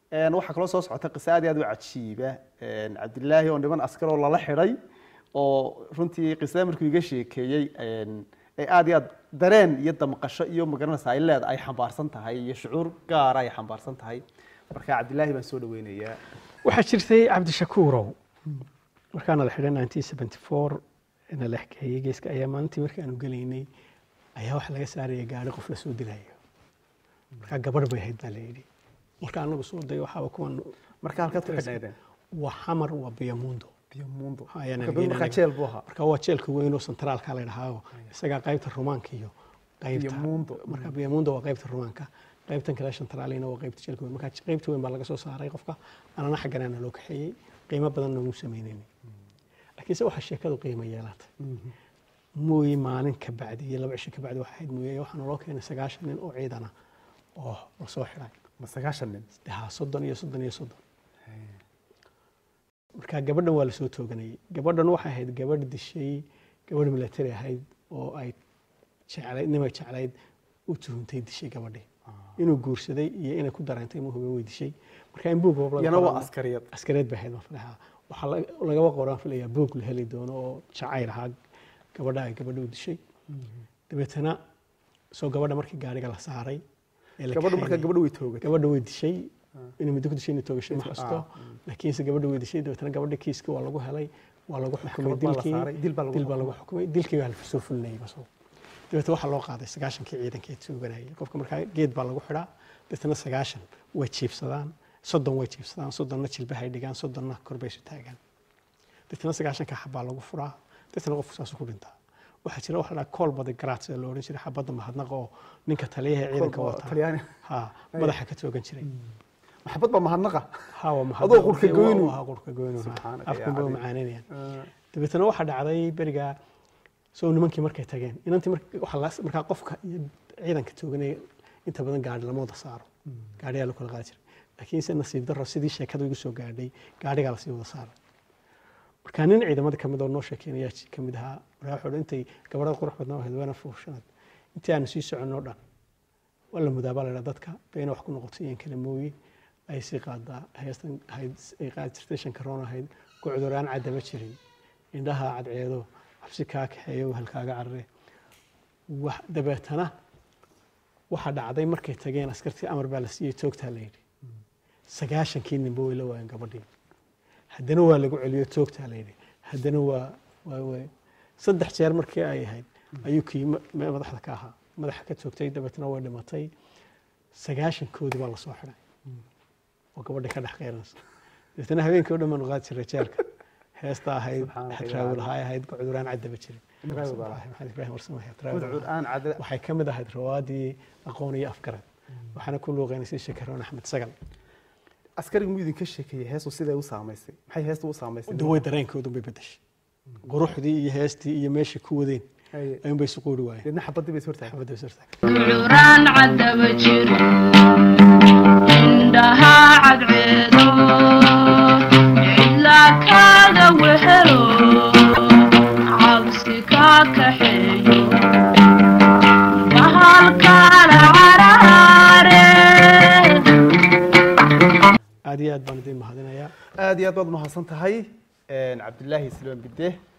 Een, waxaa kaloo soo socota qiso aad iyo aad u cajiiba Een, cabdilaahi oo niman askar oo lala xidhay oo runtii qisada markuu iga sheekeeyey een, ay aad iyo aad dareen iyo damqasho iyo magaranaysa ay leed ay xambaarsan tahay iyo shucuur gaara ay xambaarsan tahay marka cabdilaahi baan soo dhaweynayaa waxaa jirtay cabdishakuurow markaana la xidhay 1974 na la xkeeyey geeska ayaa maalintii markii aanu gelaynay ayaa waxa laga saaraya gaari qof la soo dilayo markaa gabadh bay ahayd baa la yidhi marka anagu soo day waxaaba kuwan marka halkaad ku xidhnaydeen waa xamar waa biyamundo biyomundo Ha, ayaan marka aniga markaa inaga- jeel buu ahaa marka waa jeelka weyn oo centraalka la dhahaayo isagaa qaybta rumaanka iyo qaybta Biyamundo. marka biyamundo waa qaybta rumaanka qaybtan kale centraalina waa qaybta jeelka weyn marka qaybta weyn baa laga soo saaray qofka anana xagganaana loo kaxeeyey qiimo badan noogu sameynayni laakiinse waxaa sheekadu qiimo yeelatay mooye maalin ka bacdi iyo laba cisho ka bacdi waxaa ahayd mooye waxaa naloo keenay sagaashan nin oo ciidana oo lasoo xidhay ma sagaashan nin ha soddon iyo soddon iyo soddon marka gabadhan waa lasoo tooganayay gabadhan waxay ahayd gabadh dishay gabadh military ahayd oo ay jeclayd nimay jeclayd u tuhuntay dishay gabadhii inuu guursaday iyo inay ku dareentay ma hube way dishay marka in buug iyana waa askariyad askareed bay ahayd baan filayaa waxaa la- lagaba qoraan filayaa buug la heli doono oo jacayl ahaa gabadha ay gabadha u dishay dabeetana soo gabadha markii gaariga la saaray ee la gabadhu markaa kaxeeyey- gabadhu way toogatay gabadha way dishay inay muddo ku dishay inay toogasho ma Ah, hasto laakiinse gabadha way dishay dabeetana gabadha kiiska waa lagu helay waa lagu xukumay Maxkamad baa la dilkii saaray, dil baa lagu dil baa lagu xukumay dilkii baa la soo fulinayay basoo dabeetana waxaa loo qaaday sagaashankii ciidankii tuuganayay qofka markaa geed baa lagu xidhaa dabeetana sagaashan way jiibsadaan soddon way jiibsadaan soddonna jilbahay dhigaan soddonna korbay isu taagaan dabeetana sagaashanka xabbaa lagu furaa dabeetana qofku saasuu ku dhintaa waxaa jira waxa la dhahaa kool badi garaats ee la odhan jiray xabadda mahadnaqa oo ninka taliyaha ee ciidanka Kolba wata Talyaani. ha madaxa ka toogan jiray maxabad baa mahadnaqa ha waa mahad Adoo qurka goynu. waa qurka goynu Subxaanaka yaa afkan bay cadiim. macaananayaan dabeetana waxaa dhacday beriga soo nimankii markay tageen inantii mar- waxaa la- markaa qofka iyo ciidanka tooganaya inta badan gaari lama wada saaro gaarigaa la kala qaadi jiray laakiinse nasiib darro sidii sheekada igu soo gaadhay gaarigaa lasii wada saaray markaa nin ciidamada kamid oo noo sheekeynaya ka mid ahaa markaa wuxuu odhan intay gabadhada qurux badnaa ahayd waana fuushanaad intii aanu sii soconno dhan waa la mudaabaa la dhaha dadka bayna wax ku noqotay iyan kala mooye ay sii qaadaa heestan ahayd ay qaadi jirtay shankaroon ahayd gucduraan caddama jirin indhaha cadceedo xabsi kaa kaxeeyo halkaaga carare wax dabeetana waxaa dhacday markay tageen askartii amar baa la siiyey toogtaa la yidhi sagaashankii ninba way la waayeen gabadhii haddana waa lagu celiyo toogtaa la yidhi haddana waa waa waa saddex jeer markii ay ahayd ayuu kii ma- ma- madaxda ka ahaa madaxa ka toogtay dabeetana way dhimatay sagaashankoodii baa lasoo xidhay oo gabadhii ka dhex qeyranaysa dabeetana habeenkii o dhan baanu qaadi jiray jeelka heesta ahayd Subxaanaka yaa xadraawil ahaa ahayd cuduraan caddaba jirin Ibraahim baa lahaa. maxamed ibraahim warsame xadraawil gudcud aan cada waxay ka mid ahayd rawaadii aqoon iyo afgarad waxaana ku luuqeynaysay shakaroon axmed sagal askarigu muu idinka sheekeeyey heestu siday u saamaysay maxay heestu u saamaysay daway dareenkoodu bay bedeshay quruxdii iyo heestii iyo meeshii ku wadeen Haye. ayuun bay isu quuri waayeen deedna xabadii bay sortahay xabadda sarta curaan caddaba jiro indhaha cadceedo cidla kaaga wehelo cabsi kaa kaxeeyo bahalkaala caraare aad iyo aad baan idin mahadinayaa aad iyo aad baad mahadsan tahay cabdilaahi silmaan bide